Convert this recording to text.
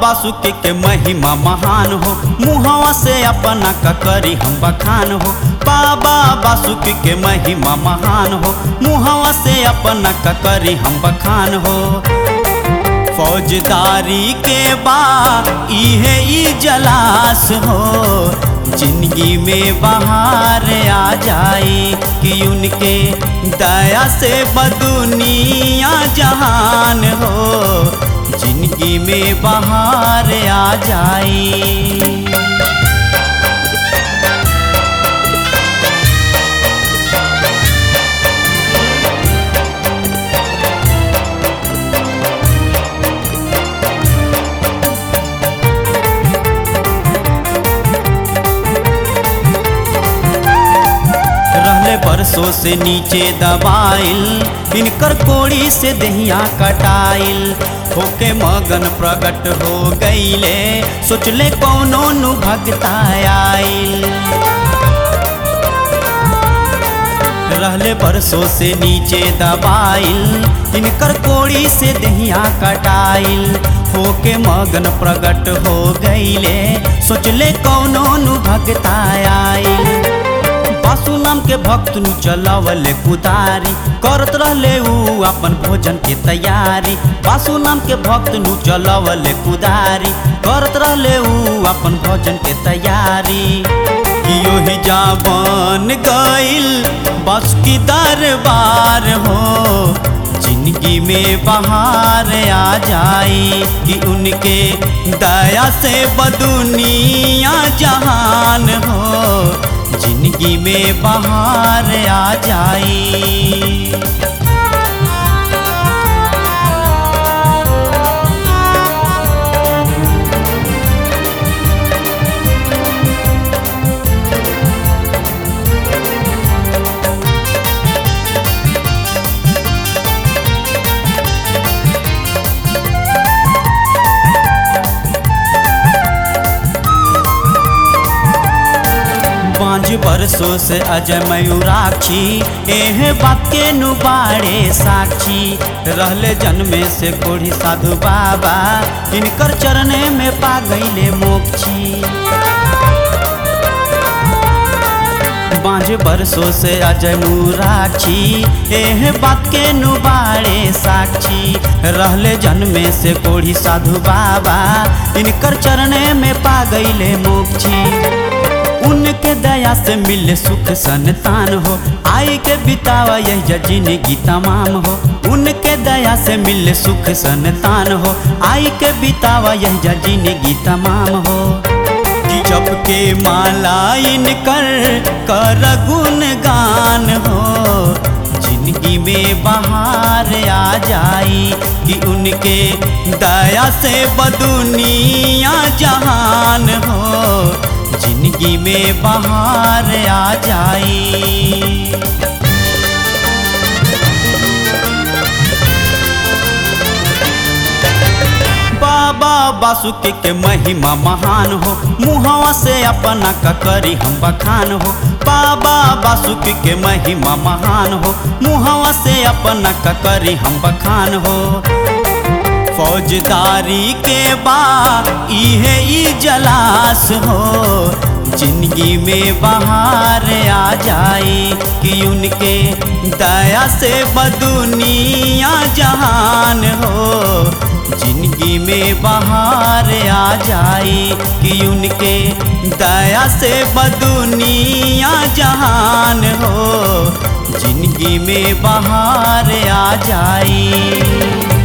बासुकी के महिमा महान हो मुहवा से अपना ककरी हम बखान हो बाबा बासुकी के महिमा महान हो मुहवा से अपना ककरी हम बखान हो फौजदारी के बा इहे ई जलास हो जिंदगी में बाहर आ जाए कि उनके दया से बदुनिया जहान हो जिंदगी में बाहर आ जाए रहले बरसों से नीचे दबाइल इनकर कोड़ी से दहिया कटाइल होके मगन प्रकट हो गईले सोचले कौनो नु भगता आइल रहले बरसों से नीचे दबाइल इनकर कोड़ी से दहिया कटाइल होके मगन प्रकट हो गईले सोचले कौनो नु भगता आइल बासु नाम के भक्त नु चलावले कुदारी करत रहले ऊ अपन भोजन के तैयारी बासु नाम के भक्त नु चलावले कुदारी करत रहले ऊ अपन भोजन के तैयारी कियो ही जावन गइल बस की दरबार हो जिंदगी में बाहर आ जाए कि उनके दया से बदुनिया जहान हो जिंदगी में बाहर आ जाए पाँच बरसों से अजय मयूराक्षी एह बात के नुबाड़े साक्षी रहले जन्मे से कोढ़ी साधु बाबा इनकर चरणे में पा गईले मोक्षी पाँच बरसों से अजय मुराक्षी एह बात के नुबाड़े साक्षी रहले जन्मे से कोढ़ी साधु बाबा इनकर चरणे में पा गईले मोक्षी उनके दया से मिले सुख संतान हो आई के बितावा यह जिंदगी तमाम हो उनके दया से मिले सुख संतान हो आई के बितावा यह जिंदगी तमाम हो कि जब के माला इनकर कर गुण गान हो जिंदगी में बाहर आ जाए कि उनके दया से बदुनिया जहान हो जिंदगी में बाहर आ जाए बाबा बासुकी के महिमा महान हो मुहवा से अपना ककरी हम बखान हो बाबा बासुकी के महिमा महान हो मुहवा से अपना ककरी हम बखान हो फौजदारी के बा इहे ई जलास हो जिंदगी में बाहर आ जाए कि उनके दया से बदुनिया जहान हो जिंदगी में बाहर आ जाए कि उनके दया से बदुनिया जहान हो जिंदगी में बाहर आ जाए